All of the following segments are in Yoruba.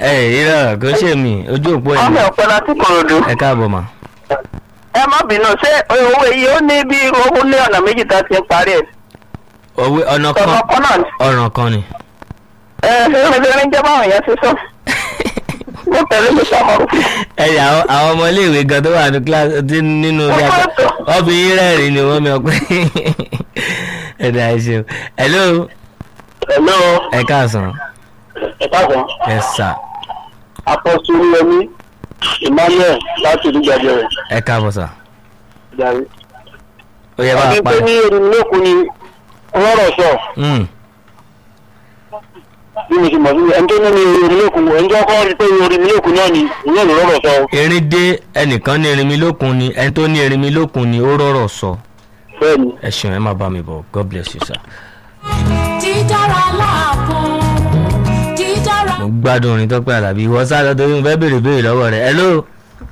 ẹ irọ́ kò ṣe mí ojú òpó ẹ̀ ọmọ ní. ọ̀pẹ láti kòròdú. ẹ káàbọ̀ mà. ẹ má bínú ṣé owó iye ó ní bí owó ní ọ̀nà méjì tá a ti ń parí ẹ̀. òwe ọ̀nà kan ọ̀nà kan náà ni. ọ̀ràn kan ni. ẹ ṣé ìrìn jẹ́ báwọn èèyàn ṣe sọ. mo tẹ̀lé mi sọ̀rọ̀. ẹyà àwọn àwọn ọmọ iléèwé gan tó wà ní kíláàsì tí nínú ilé àgbà obìnrin rẹ́rìn ni wọ́n mi ọpẹ́ ẹ̀dá ẹ ṣeun hello hello ẹ káàsán ẹ káàsán ẹ sà apọ́sù yẹmí emmanuel láti ìdúgbàjọ rẹ̀ ẹ káàbọ̀ sà jàre. ó yẹ bá a ọdún pa pé ní erimilókun ni ọlọ́rọ̀ sọ Mm, bí mo ti mọ̀ sí ẹni tó ní ní erimilókun ẹni tó kọ́ rí pé erimilókun náà ni ìyẹn ló rọ̀rọ̀ sọ erin dé ẹnìkan ní erinmi lókun ni ẹni tó ní erinmi lókun ni ó rọrọ̀ sọ bẹ́ẹ̀ ni. ẹ ṣeun ẹ má bá mi bọ̀ god bless you sir. dídára láàbò dídára. mo gbádùn orin tọ́pẹ́ àlàbí ìwọ sáré torí mo fẹ́ béèrè béèrè lọ́wọ́ rẹ̀ hello.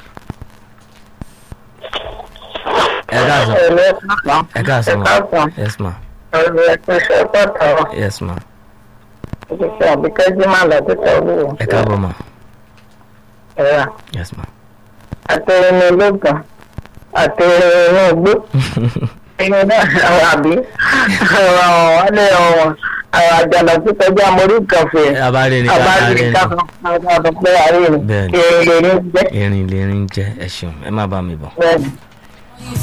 ẹ káàsán ẹ káàsán ma yes ma ọ̀rọ̀ ẹ̀kọ́ iṣẹ́ pàtàkì yes ma ìṣẹ́ àbíkẹ́jú máa lọ sí tọ́lú ẹ káàbọ̀ ma ẹ̀rà yes ma. àtẹ̀rẹ̀ ní ológun àtẹ̀rẹ̀ inú igbó ẹ̀yìn náà àwọn àbí ọ̀rọ̀ wálé ọ̀wọ̀n àwọn àjànà tó kọjá mórí kàfé abáre ni ká àbájú abáre ni káfọ́ àwọn ọ̀dọ́ pé àárẹ̀ ni Bẹ́ẹ̀ni. èrè ní jẹ́ erin lè rin jẹ ẹ ṣeun ẹ má bá mi bọ̀. bẹ́ẹ̀ni.